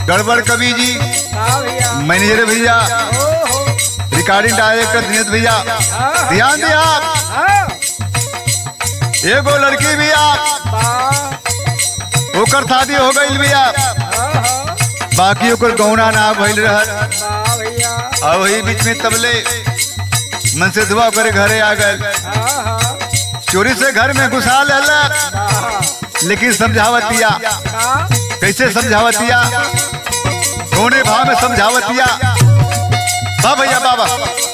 गड़बड़ कवि जी हाँ भैया मैनेजर भैया ओहो रिकॉर्डिंग डायरेक्टर दिनेश भैया हाँ ध्यान दिया आप हाँ एगो लड़की भी आप वाह ओकर शादी हो गई भैया हाँ हाँ बाकी ओकर गौना ना भइल रहल वाह भैया और वही बीच में तबले मन से दुआ करे घरे आ गए हाँ हाँ चोरी से घर में घुसा लेला वाह लेकिन समझावतिया का कैसे समझावतिया कौने भाव में समझावतिया बा भैया बाबा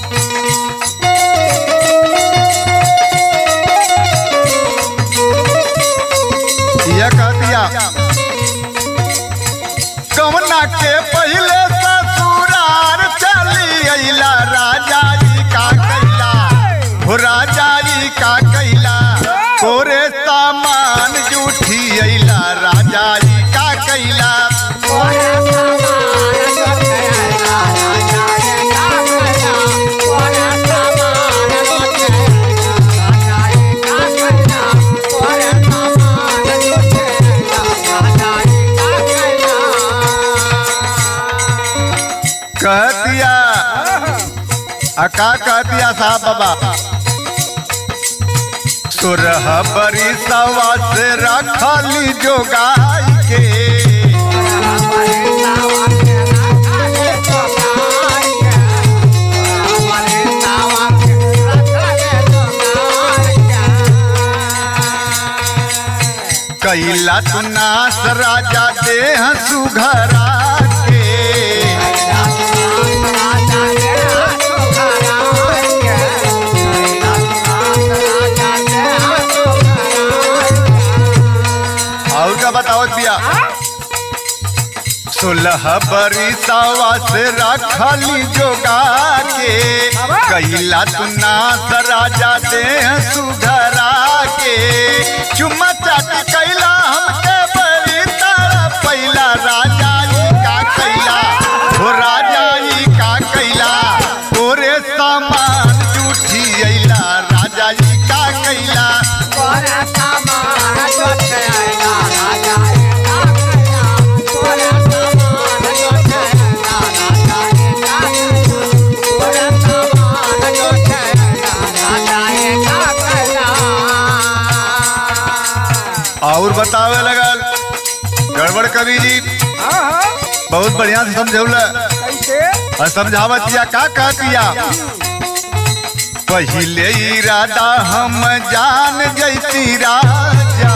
यह कहतिया कवना के पहले ससुरार चली अइला राजा जी का कैला हो राजा जी का कैला कोरे सामान जूठी अइला राजा जी का कैला कहतिया आ का कहतिया साहब बाबा सुरह बरी सवा से रखली जो गाय के कैला तू नास राजा देह सुघरा के और का बताओ दिया सोलह बरी सवा से रखली जोगा के कैला तू नास राजा देह सुघरा के चुम्मा चाटी कैला हमके बड़ी तारा पैला राजा जी का कैला हो राजा जी का कैला ओरे सामान जूठी अइला राजा जी का कैला और बतावे लगल गड़बड़ कवि जी हाँ हाँ बहुत बढ़िया से समझौला कैसे और समझावतिया का कहतिया पहिले इरादा हम जान जैती राजा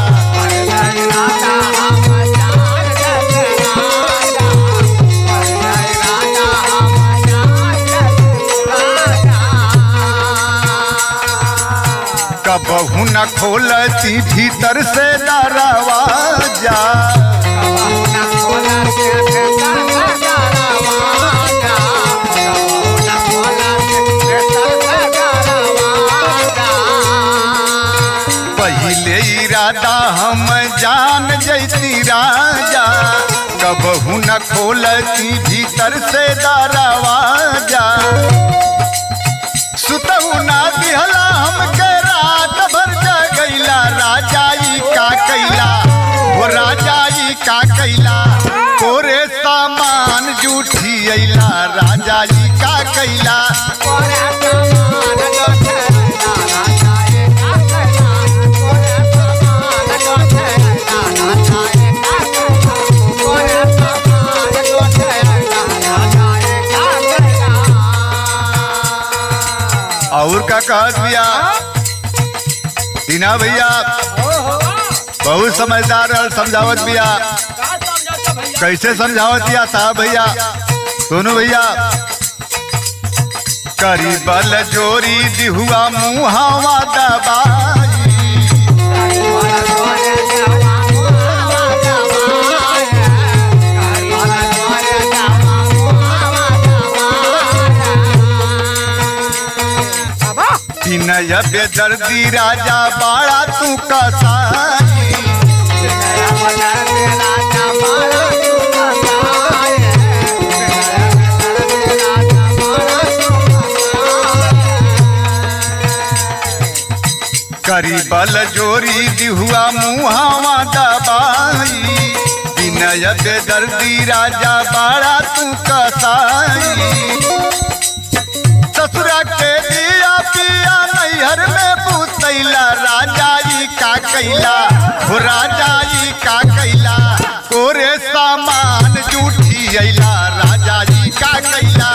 कबहू न खोलती भीतर से दरवाजा पहिले इरादा हम जान जैती राजा कबहू न खोलती भीतर से दरवाजा सुतहू ना दिहला हमके रात भर जगैला राजा ई का कैला वो राजा ई का कैला कोरे सामान जूठी अइला राजा ई का कैला और का कहत भैया दीना भैया ओहो बहुत समझदार और समझावत भैया का समझौता भैया कैसे समझावत भैया साहब भैया दोनों भैया करी बल जोरी दिहुआ मुहावा दबाई बाबा विनय बेदर्दी राजा बाड़ा तू कसाई करी बल जोरी दिहुआ मुहावा दबाई दिन विनय बेदर्दी राजा बाड़ा तू कसाई ससुरा के दिया पिया नैहर में पूतैला राजा ई का कैला हो राजा ई का कैला कोरे सामान जूठी अइला राजा जी का कैला